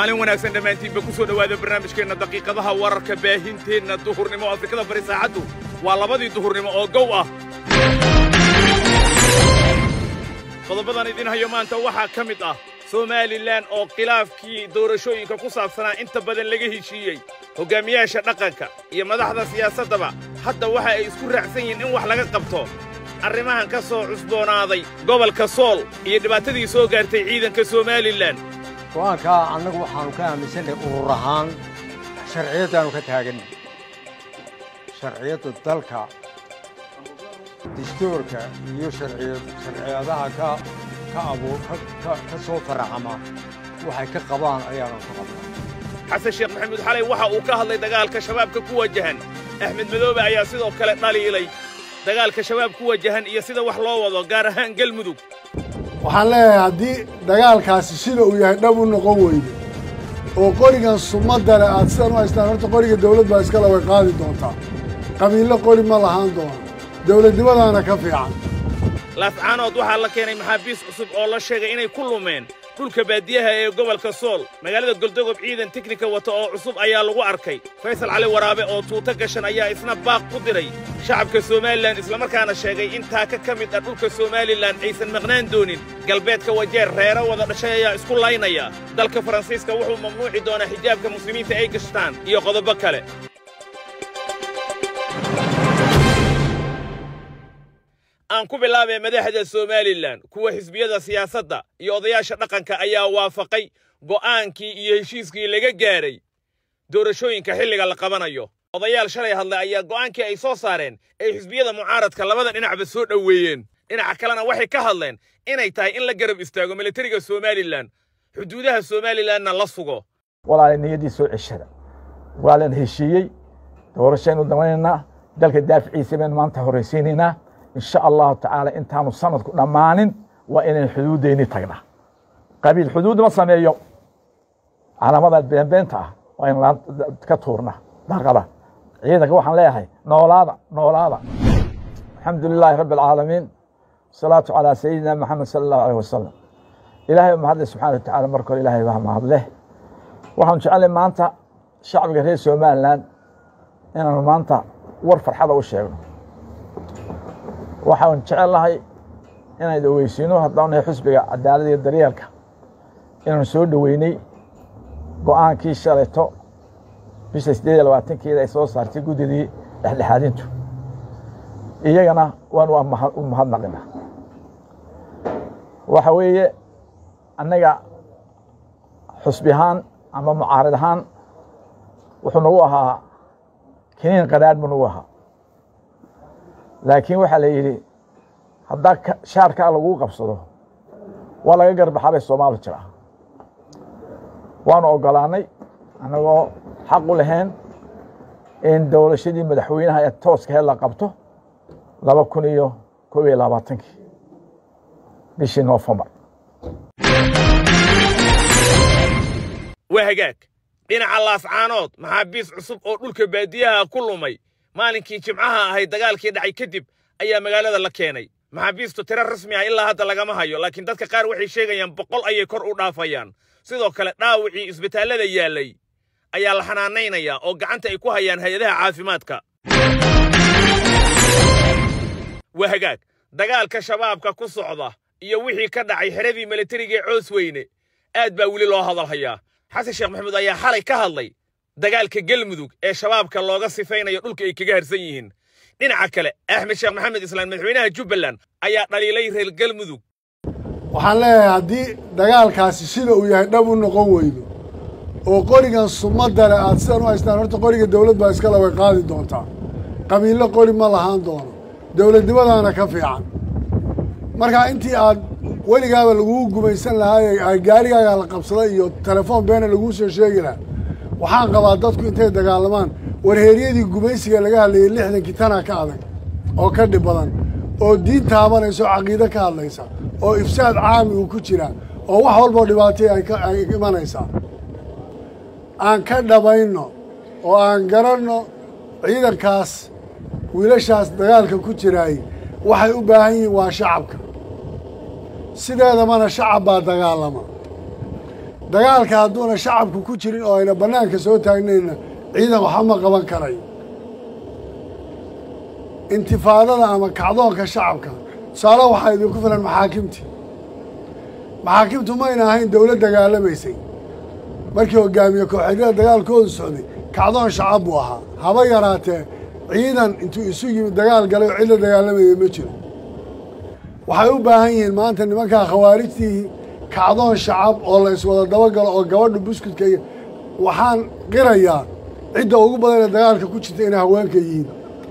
maalin wanaagsan dhammaantiinba ku soo dhowaada barnaamijkeenna daqiiqadaha wararka baahinteenna duhurnimo afrikada bari saacaddu waa labadii duhurnimo oo gow ah qodobadan idin hayo maanta waxaa ka mid ah somalilan oo khilaafkii doorashooyinka ku saabsanaa inta badan laga heshiiyey hoggaamiyaasha dhaqanka iyo madaxda siyaasaddaba hadda waxa ay isku raacsan yihiin in wax laga qabto arrimahan ka soo cusboonaaday gobolka sool iyo dhibaatadii soo gaartay ciidanka somalilan go'aankaa annagu waxaannu ka aaminsannahay urur ahaan sharciyaddaannu ka taaganna sharciyadda dalka dastuurka iyo sharciyadaha ka abuu ka soo faracama waxay ka qabaan ayaanu ka qabnaa xasan sheekh maxamuud xalay waxa uu ka hadlay dagaalka shabaabka ku wajahan axmed madoobe ayaa sidoo kale dhaliilay dagaalka shabaab ku wajahan iyo sida wax loo wado gaar ahaan gelmudug waxaan leeyahay haddii dagaalkaasi sida uu yahay dhab u noqon weydo oo qorigan sumadale aad sidan u haystaan horta qoriga dawlad baa iskale way qaadi doontaa qabiillo qori ma lahaan doono dawladnimadaana ka fiican laafcaanood waxaa la keenay maxaabiis cusub oo la sheegay inay ku lumeen dhulka baadiyaha ee gobolka sool magaalada goldogob ciidan teknika wata oo cusub ayaa lagu arkay faysal cali waraabe oo tuuto gashan ayaa isna baaq ku diray shacabka somalilan islamarkaana sheegay in taaka ka mid ah dhulka somalilan aysan maqnaan doonin galbeedka wajeer reero wada dhashay ayaa isku laynaya dalka faransiiska wuxuu mamnuuci doonaa xijaabka muslimiinta ay gashtaan iyo qodobo kale aan ku bilaabay madaxda somalilan kuwa xisbiyada siyaasadda iyo odayaasha dhaqanka ayaa waafaqay go'aankii iyo heshiiskii laga gaadhay doorashooyinka xilliga la qabanayo odayaal shalay hadlay ayaa go'aankii ay soo saareen ay xisbiyada mucaaradka labada dhinacba soo dhoweeyeen dhinaca kalena waxay ka hadleen inay tahay in la garab istaago militariga somalilan xuduudaha somalilanna la sugo walaala niyaddii soo ceshada waa lan heshiiyey doorashaynu damanaynaa dalka daaficiisa baynu maanta horraysiinaynaa insha allahu tacaala intaanu sanadku dhammaanin waa inaynu xuduuddayni tagnaa qabiil xuduud ma sameeyo calaamada beenbeenta ah waa in ka tuurnaa daaqada ciidanka waxaan leeyahay noolaada noolaada alxamdu lilaahi rabbi alcaalamiin wasalaatu calaa sayidina maxamed sala allahu aleyh wasalam ilaahay mahadle subxana wa tacala marka hore ilahay baa mahadleh waxaanu jecellay maanta shacbiga reer somalilan inaanu maanta war farxada u sheegno waxaan jecel lahay inaynu ogeysiino haddaan nahay xusbiga cadaalada iyo daryeelka inaanu soo dhoweynay go'aankii shalayto bisha siddeed iyo labaatankeeda ay soo saartay guddidii dhexdhexaadintu iyagana waanu u mahadnaqina waxa weeye annaga xusbi ahaan ama mucaarid ahaan wuxuu nagu ahaa kiniin qadhaadh buu nagu ahaa laakiin waxaa la yidhi haddaa shaarkaa laguu qabsado waa laga garbaxaa bay soomaali jiraa waanu oggolaannay annagoo xaq u lahayn in dowlashadii madaxweynaha ee tooska heed la qabto laba kun iyo koob iyo labaatankii bishii noofembar waa hagaag dhinaca laafcaanood maxaabiis cusub oo dhulka baadiyaha ku lumay maalinkii jimcaha ahayd dagaalkii dhacay kadib ayaa magaalada la keenay maxaabiistu tiro rasmi ah ilaa hadda lagama hayo laakiin dadka qaar waxay sheegayaan boqol ayay kor u dhaafayaan sidoo kale dhaawicii isbitaallada yaallay ayaa la xanaanaynayaa oo gacanta ay ku hayaan hay-adaha caafimaadka waa hagaag dagaalka shabaabka ku socda iyo wixii ka dhacay xeradii militariga ee coos weyne aad baa weli loo hadalhayaa xasan sheekh maxamuud ayaa xalay ka hadlay dagaalka gelmudug ee shabaabka looga sifaynayo dhulka ay kaga harsan yihiin dhinaca kale axmed sheekh maxamed islaan madaxweynaha jubbaland ayaa dhaliilay reer gelmudug waxaan leeyahay haddii dagaalkaasi sida uu yahay dhab u noqon weydo oo qorigan sumadale aad sidan u haystaan horta qoriga dawlad baa iskale way qaadi doontaa qabiillo qori ma lahaan doono dawladnimadaana ka fiican markaa intii aad weligaaba laguu gumaysan lahaa gaarigaaga la qabsaday iyo telefoon beena laguu soo sheegi lahaa waxaan qabaa dadku intay dagaalamaan warheeryadii gumaysiga laga hadlayay lixdankii tanaa ka adag oo ka dhib badan oo diin taabanaysa oo caqiide ka hadlaysa oo ifsaad caami uu ku jiraa oo wax walboo dhibaatay ay imanaysaa aan ka dhabayno oo aan garanno ciidankaas wiilashaas dagaalka ku jiraay waxay u baahan yihiin waa shacabka sideedamana shacab baa dagaalama dagaalka hadduuna shacabku ku jirin oo ayna bannaanka soo taagnayna ciidan waxba ma qaban karay intifaadada ama kacdoonka shacabka tusaale waxaa idinku filan maxaakimtii maxaakimtu mayna ahayn dowlad dagaalamaysay markii hogaamiye kooxeedyada dagaalkoodu socday kacdoon shacab buu ahaa haba yaraatee ciidan intuu isu yimid dagaal galay oo cid la dagaalamayay ma jiro waxay u baahan yihiin maanta nimankaa khawaarijtii kacdoon shacab oo la iswada dabagalo oo gabadha buskudka iyo waxaan qirayaa cidda ugu badan ee dagaalka ku jirta inay haweenka yihiin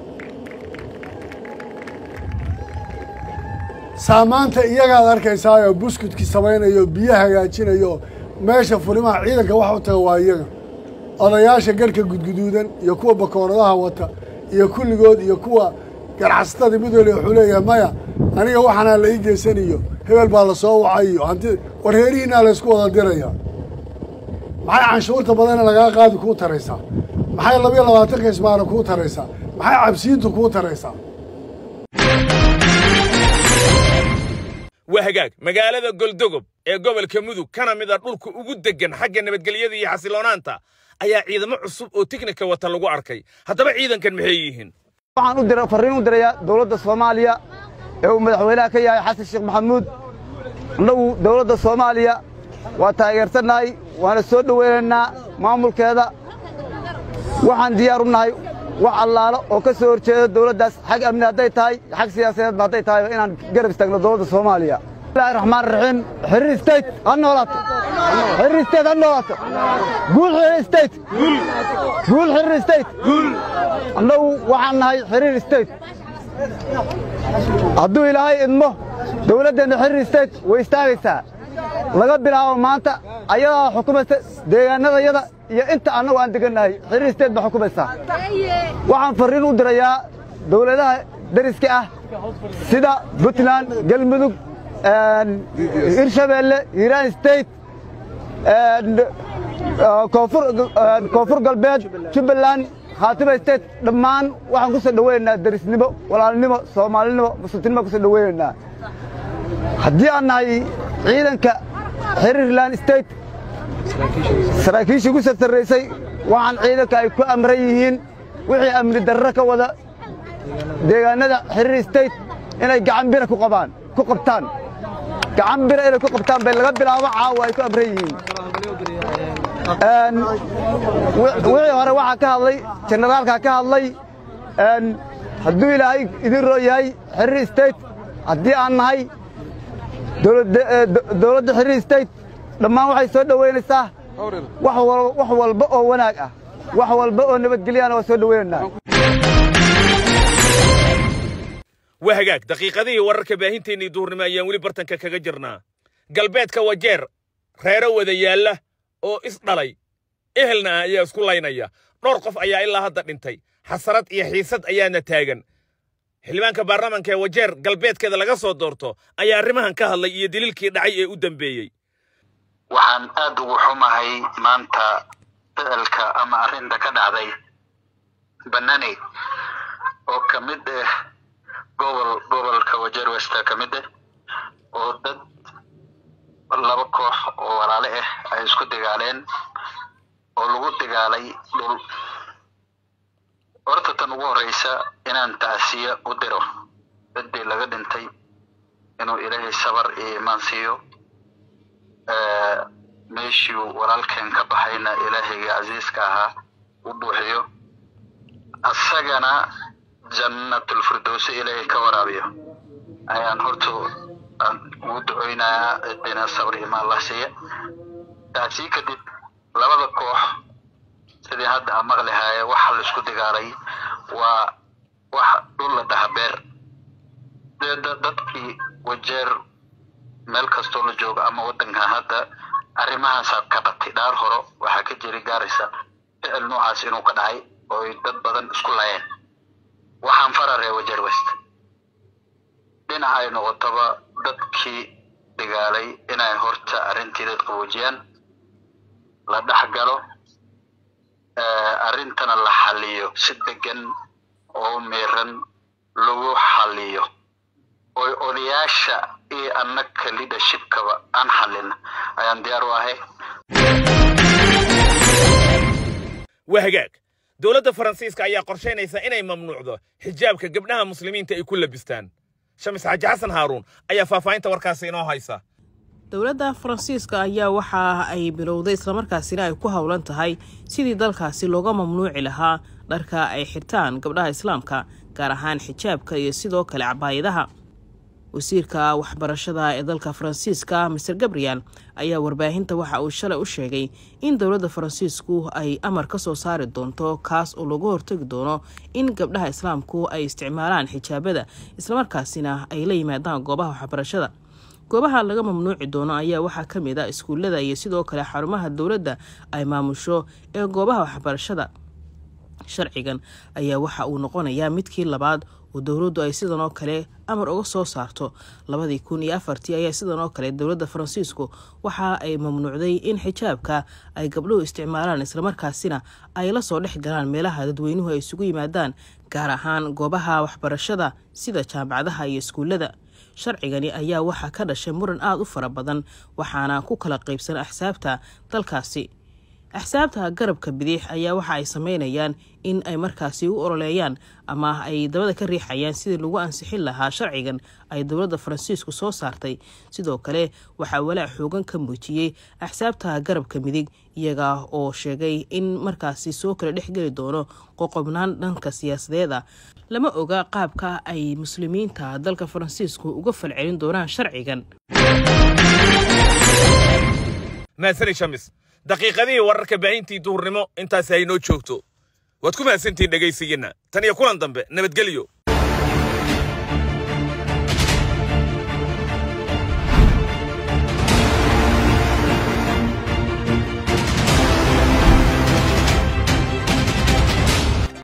saamaanta iyagaad arkaysaayoo buskudkii samaynayo biyo hagaajinayo meesha furimaha ciidanka wax u taga waa iyaga odayaasha garhka gudguduudan iyo kuwa bakooradaha wata iyo kulligood iyo kuwa ganacsatada mid waliba wuxuu leeyahay maya aniga waxaanaa la ii geysaniyo hebel baa la soo wacayo hanti warheerihiinaa la ysku wada diraya maxay canshuurta badana lagaa qaadi kuu taraysaa maxay labiyo labaatanka ismaana kuu taraysaa maxay cabsiintu kuu taraysaa waa hagaag magaalada goldogob ee gobolka mudug kana mid a dhulka ugu deggan xagga nabadgelyada iyo xasiloonaanta ayaa ciidamo cusub oo tiknika wata lagu arkay haddaba ciidankan maxay yihiin waxaan u dira farriin u dirayaa dowladda soomaaliya ee uu madaxweynaha ka yahay xasan sheekh maxamuud annagu dowladda soomaaliya waa taageersannahay waana soo dhowaynaynaa maamulkeeda waxaan diyaar u nahay wax allaalo oo ka soo horjeeda dowladdaas xag amni hadday tahay xag siyaasadeedba hadday tahay inaan garab istaagno dowladda soomaaliya bismillahi raxmaan raxiim xiriir state ha noolaato xiriir state ha noolaato guul xiriir state guul xiriir state annagu waxaan nahay xiriir state hadduu ilaahay idmo dowladdeenna xiriir state way istaagaysaa laga bilaabo maanta ayadaa xukumaysa deegaanadayada iyo inta annagu aan degannahay xiriir state baa xukumaysaa waxaan farriin u dirayaa dowladaha deriska ah sida puntland galmudug hirshabeelle hiiraan state koonfur galbeed jubbaland khaatima state dhammaan waxaan ku soo dhowaynaynaa derisnimo walaalnimo soomaalinimo musultinimo ku soo dhowaynaynaa haddii aan nahay ciidanka xiriirland state saraakiishii ku sartarraysay waxaan ciidanka ay ku amran yihiin wixii amni darro ka wada deegaannada xiriir state inay gacan bira ku qabaan ku qabtaan gacan bira inay ku qabtaan bay laga bilaabo caawa ay ku amran yihiin wixii hore waxaa ka hadlay jenaraalkaa ka hadlay hadduu ilaahay idin roo yahay xiriir state haddii aan nahay dowladda xiriir state dhammaan waxay soo dhowaynaysaa wax walba oo wanaag ah wax walba oo nabadgelyana waa soo dhowaynaynaa waa hagaag daqiiqadihii wararka baahinteennii duhurnimo ayaan weli bartanka kaga jirnaa galbeedka wajeer reero wada yaalla oo is dhalay ehelna ah ayaa isku laynaya dhowr qof ayaa ilaa hadda dhintay xasarad iyo xiisad ayaana taagan xildhibaanka baarlamanka ee wajeer galbeedkeeda laga soo doorto ayaa arrimahan ka hadlay iyo daliilkii dhacay ee u dambeeyey waxaan aad ugu xumahay maanta ficilka ama arrinta ka dhacday banani oo ka mid ah gobol gobolka wajeer westa ka mid ah oo dad laba koox oo walaale ah ay isku dagaaleen oo lagu dagaalay dhul horta tan ugu horeysa inaan tacsiya u diro ciddii laga dhintay inuu ilaahay sabar iyo imaan siiyo meeshii walaalkeen ka baxayna ilaahayga casiiska ahaa u buuxiyo asagana jannatulfirdowsi ilaahay ka waraabiyo ayaan horta aan ugu ducoynayaa ciddina sabar iyo imaan allah siiya taasii kadib labada koox sidii hadda aan maqli haaye waxa la isku dagaalay waa wax dhul la dhaha beer dadkii wajeer meel kastoo la joogo ama waddankan hadda arrimahaasaa ka batay dhaar horo waxaa ka jiri gaaraysa ficil noocaas inuu ka dhacay oo ay dad badan isku layeen waxaan fararee wajeer west dhinaca ay noqotaba dadkii dagaalay inay horta arrintii dad qaboojiyaan la dhex galo arrintana la xaliyo si degan oo miiran lagu xaliyo oy odayaasha iyo annaka leadershipkaba aan xalin ayaan diyaar u ahay waa hagaag dowladda faransiiska ayaa qorshaynaysa inay mamnuucdo xijaabka gabdhaha muslimiinta ay ku labistaan shamis xaaji xasan haaruun ayaa faahfaahinta warkaasi inoo haysa dowladda faransiiska ayaa waxa ay bilowday islamarkaasina ay ku howlan tahay sidii dalkaasi looga mamnuuci lahaa dharka ay xirtaan gabdhaha islaamka gaar ahaan xijaabka iyo sidoo kale cabaayadaha wasiirka waxbarashada ee dalka faransiiska master gabriel ayaa warbaahinta waxa uu shalay u sheegay in dowladda faransiisku ay amar ka soo saari doonto kaas oo lagu hortagi doono in gabdhaha islaamku ay isticmaalaan xijaabada islamarkaasina ay la yimaadaan goobaha waxbarashada goobaha laga mamnuuci doono ayaa waxaa ka mid a iskuullada iyo sidoo kale xarumaha dowladda ay maamusho ee goobaha waxbarashada sharcigan ayaa waxa uu noqonayaa midkii labaad oo dowladdu ay sidan oo kale amar uga soo saarto labadii kun iyo afartii ayaa sidan oo kale dowladda faransiisku waxa ay mamnuucday in xijaabka ay gabdhuhu isticmaalaan islamarkaasina ay la soo dhex galaan meelaha dadweynuhu ay isugu yimaadaan gaar ahaan goobaha waxbarashada sida jaamacadaha iyo iskuullada sharcigani ayaa waxaa ka dhashay muran aada u fara badan waxaana ku kala qaybsan axsaabta dalkaasi axsaabta garabka bidix ayaa waxa ay sameynayaan in ay markaasi u ololeeyaan ama ay dabada ka riixayaan sidii lagu ansixin lahaa sharcigan ay dowladda faransiisku soo saartay sidoo kale waxaa walaac xoogan ka muujiyey axsaabta garabka midig iyaga oo sheegay in markaasi soo kala dhexgeli doono qoqobnaan dhanka siyaasadeed ah lama oga qaabka ay muslimiinta dalka faransiisku uga falcelin doonaan sharcigan mahadsanid shamis daqiiqadihii wararka baahintii duhurnimo intaasi haynoo joogto waad ku mahadsantihiin dhegaysigiinna tan iyo kulan dambe nabadgelyo